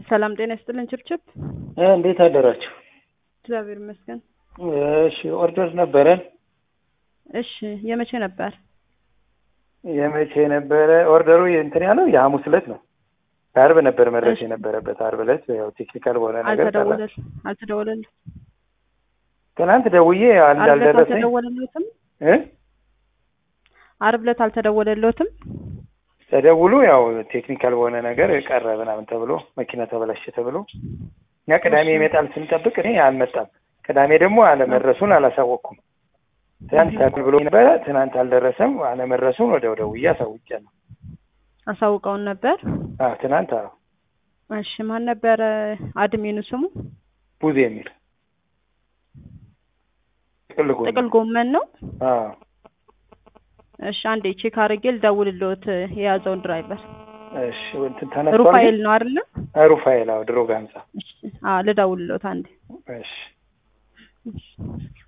ሰላም ጤና ይስጥልን ችብችብ። እንዴት አደራችሁ? እግዚአብሔር ይመስገን። እሺ ኦርደር ነበረን። እሺ የመቼ ነበር? የመቼ ነበረ ኦርደሩ? እንትን ያለው የሐሙስ ዕለት ነው። አርብ ነበር መድረስ የነበረበት። አርብ ዕለት ያው ቴክኒካል በሆነ ነገር አልተደወለል አልተደወለል ትናንት ደውዬ አርብ ዕለት እንዳልደረሰኝ አልተደወለለትም። እ አርብ ዕለት አልተደወለለትም። ተደውሎ ያው ቴክኒካል በሆነ ነገር ቀረ ምናምን ተብሎ መኪና ተበላሸ ተብሎ እኛ ቅዳሜ ይመጣል ስንጠብቅ እኔ አልመጣም። ቅዳሜ ደግሞ አለመድረሱን አላሳወቅኩም። ትናንት ታክል ብሎ ነበረ። ትናንት አልደረሰም። አለመድረሱን ወደ ደውዬ አሳውቄያለሁ። አሳውቀውን ነበር። አዎ ትናንት አዎ እሺ ማን ነበረ አድሜኑ ስሙ? ቡዜ የሚል ጥቅል ጎመን ጥቅል ጎመን ነው። አዎ እሺ አንዴ ቼክ አድርጌ ልደውልልዎት የያዘውን ድራይቨር እሺ እንትን ተነስቷል። ሩፋኤል ነው አይደለ? ግን? ሩፋኤል አዎ ድሮ ጋንዛ እሺ አዎ ልደውልልዎት አንዴ እሺ እሺ